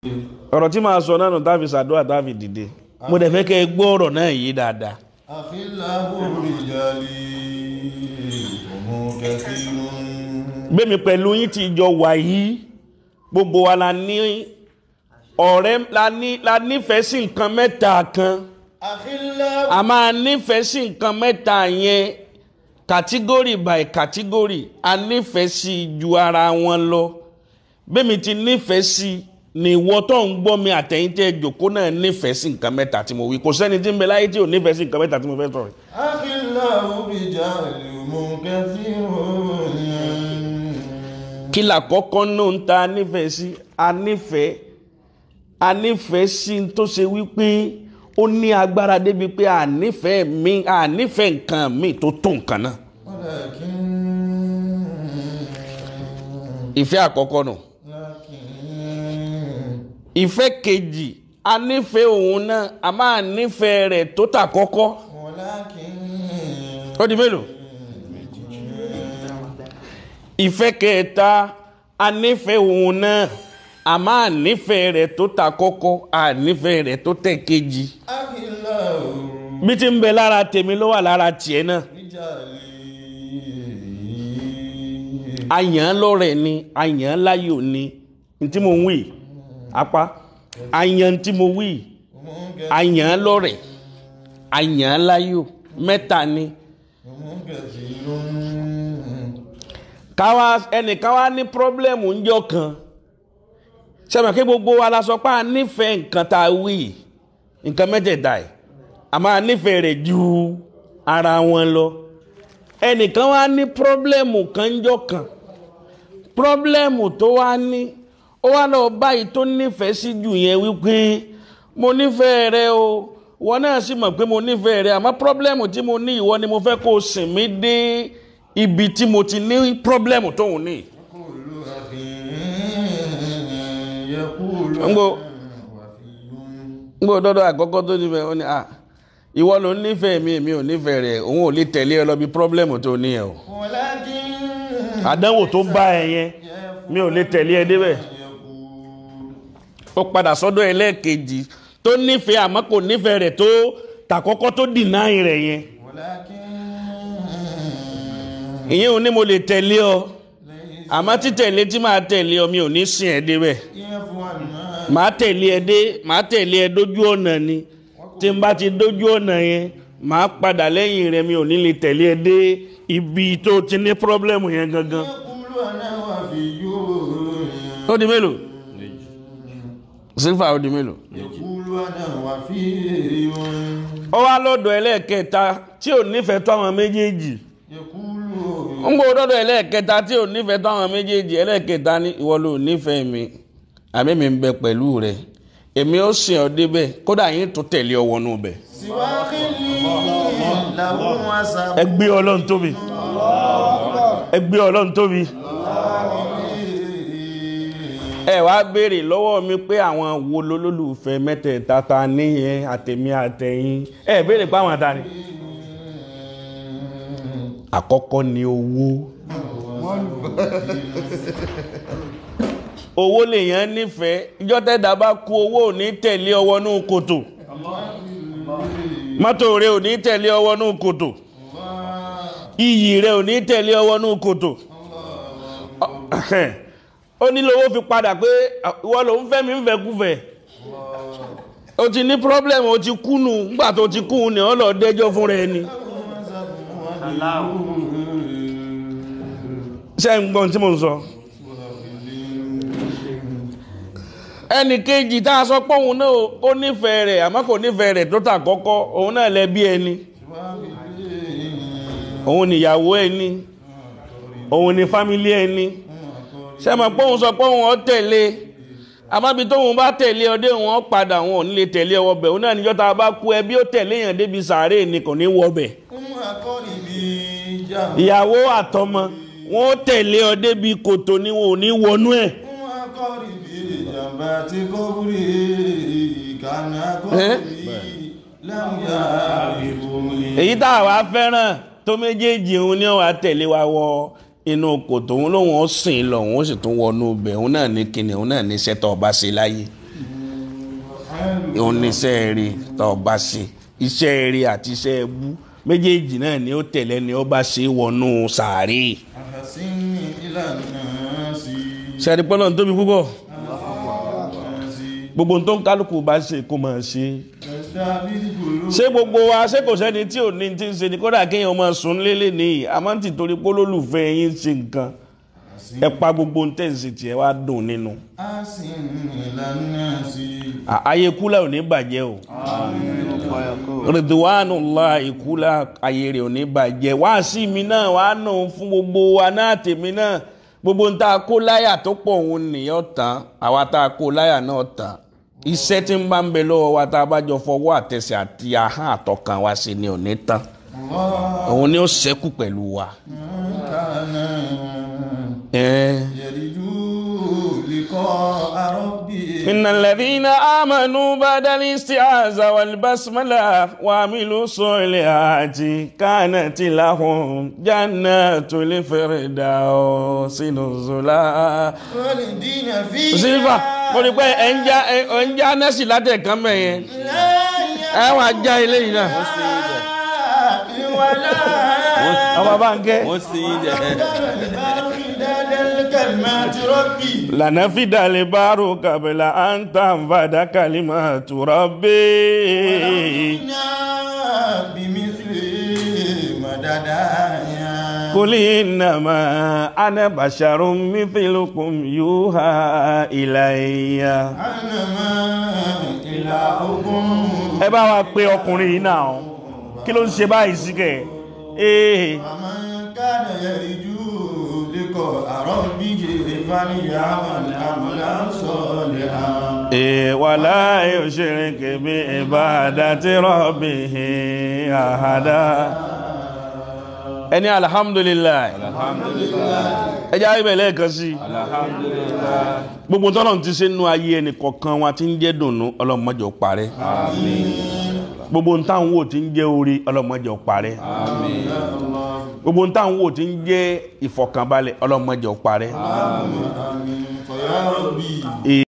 ọ̀rọ̀ tí màá sọ náà nù táfi sàdúrà táfi dìde mo dẹ̀ fẹ́ kẹ́ ẹ gbọ́ ọ̀rọ̀ náà yìí dáadáa. àfihàn rìjàlì òmù kẹfìrún. gbẹ̀mí pẹ̀lú yín ti jọ wà yìí gbogbo wa la ní ọ̀rẹ́ la ní la nífẹ̀ẹ́ sí nǹkan mẹ́ta kan àfihàn a máa nífẹ̀ẹ́ sí nǹkan mẹ́ta yẹn kàtígórì by kàtígórì a nífẹ̀ẹ́ sí ju ara wọn lọ bẹ́ẹ̀mi ti nífẹ̀ẹ́ sí ni ìwọ tó ń gbọ́ mi àtẹ̀yìn tẹ́ jòkó náà nífẹ̀ẹ́ sí nǹkan mẹ́ta tí mo wí kò sẹ́ni tí ń bẹ láyé tí ò nífẹ̀ẹ́ sí nǹkan mẹ́ta tí mo fẹ́ sọ̀rọ̀ àfihàn rìjàlì òmù kẹfìrún. kí làkọ́kọ́ náà ń ta nífẹ̀ẹ́ sí a nífẹ̀ẹ́ a nífẹ̀ẹ́ sí n tó ṣe wípé ó ní agbára débi pé a nífẹ̀ẹ́ mi a nífẹ̀ẹ́ nǹkan mi tó tó nǹkan náà ولكن ìfẹ́ àkọ́kọ́ nù لكن ìfẹ́ kejì a nífẹ̀ẹ́ òun náà a máa nífẹ̀ẹ́ rẹ̀ tó tà kọ́kọ́ ولكن ó di mélòó ìfẹ́ kẹta a nífẹ̀ẹ́ òun náà a máa nífẹ̀ẹ́ rẹ̀ tó tà kọ́kọ́ a nífẹ̀ẹ́ rẹ̀ tó tẹ̀ kejì أخلاق bí ti ń bẹ lára tèmi ló wà lára tiẹ̀ náà رجالي àyàn lọ́rẹ̀ ni àyàn láyò ni n tí mo ń wí apá àyàn tí mo wí àyàn lọ́rẹ̀ àyàn láyò mẹ́ta ni كثير káwa ẹnìkan wá ní pírọ́blẹ́mù ńjọ́ kan sẹ́mi kí gbogbo wa la sọ pé a nífẹ̀ẹ́ nǹkan tá a wí nǹkan mẹ́tẹ̀ẹ̀ta ẹ̀ a máa nífẹ̀ẹ́ rẹ̀ ju ara wọn lọ ẹnìkan wá ní pírọ́blẹ́mù kan ńjọ́ kan pírọ́blẹ́mù tó wá ní ó wá lọ báyìí tó nífẹ̀ẹ́ sí jù yẹn wípé mo nífẹ̀ẹ́ rẹ o wọn náà sì mọ̀ pé mo nífẹ̀ẹ́ rẹ àmọ́ pírọ́blẹ́mù tí mo ní ìwọ ni mo fẹ́ kó o sìn mí dé ibi tí mo ti ní pírọ́blẹ́mù tóun ní. كل أخ يقول Ngo. وفي ngbọ́ dọ́dọ̀ àkọ́kọ́ tó nífẹ̀ẹ́ ó ní à ìwọ ló nífẹ̀ẹ́ mi èmi ò nífẹ̀ẹ́ rẹ̀ òun ò lè tẹ̀lé ẹ lọ bí pírọ́blẹ́mù tó ní ẹ o. ولكن àdánwò tó bá ẹ yẹn mi ò lè tẹ̀lé ẹ débẹ̀. يقول ó padà sọ́dọ̀ ẹlẹ́ẹ̀kejì tó nífẹ̀ẹ́ àmọ́ kò nífẹ̀ẹ́ rẹ̀ tó tàkọ́kọ́ tó dìnáì rẹ̀ yẹn. ولكن ìyẹn ò ní mo lè tẹ̀lé ọ ليس àmọ́ títẹ̀lé tí màá tẹ̀lé ọ mi ò ní sìn ẹ débẹ̀. يفعل ما màá tẹ̀lé ẹ dé màá tẹ̀lé ẹ dójú ọ̀nà ni tí n bá ti dójú ọ̀nà yẹn màá padà lẹ́yìn rẹ mi ò ní lè tẹ̀lé ẹ dé ibi tó ti ní pírọ́blẹ́mù yẹn gangan. يقول أنا وفي ó di mélòó sílfà ó di mélòó. يقول أنا وفي ó wá lọ́dọ̀ ẹlẹ́ẹ̀kẹta tí ò nífẹ̀ẹ́ tó àwọn méjèèjì يقول ń gbọ́ lọ́dọ̀ ẹlẹ́ẹ̀kẹta tí ò nífẹ̀ẹ́ tó àwọn méjèèjì ẹlẹ́ẹ̀kẹta ní ìwọ ló nífẹ̀ẹ́ mi àmì mi ń bẹ pẹ̀lú rẹ èmi ó sìn ọ́ débẹ̀ kódà yín tó tẹ̀lé ọ wọnú bẹ̀. سوى خلي له وسب ẹ gbé ọlọ́run tóbi ẹ gbé ọlọ́run tóbi ẹ wá béèrè lọ́wọ́ mi pé àwọn wo lolólùfẹ́ mẹ́tẹ̀ẹ̀ta ta níyẹn àtẹ̀mí àtẹ̀yìn ẹ béèrè pé àwọn ta ni. àkọ́kọ́ ni owó owó lèèyàn nífẹ̀ẹ́ ìjọ tẹ́dá bá kú owó ò ní tẹ̀lé ọwọ́ nú kòtò mọ́tò rẹ ò ní tẹ̀lé ọwọ́ nú kòtò iyì rẹ ò ní tẹ̀lé ọwọ́ nú kòtò ó ní lówó fi padà pé ìwọ ló ń fẹ́ mi ń fẹ́ kúfẹ́ o ti ní problem o ti kúnu nígbà tó ti kú ni ọ lọ dẹjọ́ fún rẹ ni ṣe ń gbọ́n tí mo ń sọ ẹnì kejì tá a sọ pé òun náà ó nífẹ̀ẹ́ rẹ̀ àmọ́ kò nífẹ̀ẹ́ rẹ̀ tó tà kọ́kọ́ òun náà lẹ́bí ẹni òun níyàwó ẹni òun ní fámílì ẹni ṣe mọ̀ pé òun sọ pé òun ọ tẹ̀lé àmọ́bi tóun bá tẹ̀lé ọdẹ òun ọ padà òun ò ní lè tẹ̀lé ọwọ́ bẹ̀ òun náà níjọ́ tá a bá kú ẹbí ó tẹ̀lé èèyàn débi sàárè ni kò ní wọ bẹ̀ أم أقربي جنب ìyàwó àtọmọ wọn ó tẹ̀lé ọ débi kòtò ni wọn ò ní wọnú ẹ̀ أم أقربي جنبات قبري كان قبري لم يعرفني èyí tá a wá fẹ́ràn tó méjèèjì òun ni wàá tẹ̀lé wa wọ inú kòtò òun lòun ó sìn lọ òun ó sì tún wọnú ibẹ̀ òun náà ní kíni òun náà ní sẹ́tọ̀ ọba ṣe láyé òun ní iṣẹ́ rí tó o bá ṣe iṣẹ́ rí àti iṣẹ́ ẹbú méjèèjì náà ni ó tẹ̀lé ni ó bá ṣe wọnú sàárè أحسن إلى الناس ṣẹ́ni pọ́nà tóbi púpọ̀ الناس gbogbo tó ń kálukú bá ṣe kó máa ṣe تستعبد قلوب ṣé gbogbo wa ṣé kò sẹ́ni tí ò ní ti ń ṣe ni kódà kéèyàn máa sùn lélẹ̀ nìyí àmọ́ ti torí pé olólùfẹ́ yín ṣe nǹkan ẹ pa gbogbo ń tẹ̀sí tiẹ̀ wá dùn nínú أحسن إلى الناس À- ayé kúlẹ̀ ò ní bàjẹ́ o rìdíwánù ńlá ìkúlẹ̀ ayé rẹ̀ ò ní bàjẹ́ wá sí mi náà wá nù fún gbogbo wa náà tèmi náà gbogbo ń tá a kó láyà tó pọ̀ òun nìyẹn tán àwa tá a kó láyà náà tán iṣẹ́ tí ń bá ń bẹ lọ́wọ́ wa tá a bá jọ fọwọ́ àtẹsẹ̀ àti ahọ́n àtọkàn wa sí ni ò ní tán الله òun ni ó ṣẹ́kù pẹ̀lú wa. كان Eh. يرجو لقاء ربه إن الذين آمنوا بعد الاستعاذة والبسملة وعملوا الصالحات كانت لهم جنات الفردوس نزلا والدين فيها sílfà mo rí pé ẹ̀ ń já ẹ̀ ń já nẹ́sì látẹ̀kán mẹ́yẹn ẹ wàá já ilé yìí náà ولا ọmọ bá ń kẹ́ wọ́n sì ń jẹ́ مداد الكلمات ربي لنفد البار قبل أن تنفد كلمات ربي بمثل مددايا قل إنما أنا بشر مثلكم يوحى إلي أنا ما إلهكم ẹ bá wa pe ọkùnrin yìí náà kí ló ń ṣe báyìí sí kẹ ee ومن كان يرجو لقاء ربه فليعمل عملا صالحا ee wàlá yushrik bi ibadati rabbih ahada ẹni alhamdulillah ẹ jẹ́ àríbẹ̀ lẹ́ẹ̀kan sí gbogbo tọ́lọ̀ ti ṣe nú ayé ẹnì kọ̀ọ̀kan wa tí ń jẹ́ dùnnú ọlọ́mọjọ́ parẹ́ gbogbo táwọn wò tí ń jẹ́ orí ọlọ́mọjọ́ parẹ́ gbogbo táwọn wò tí ń jẹ́ ìfọ̀kànbalẹ̀ ọlọ́mọjọ́ parẹ́ آمين فيا ربي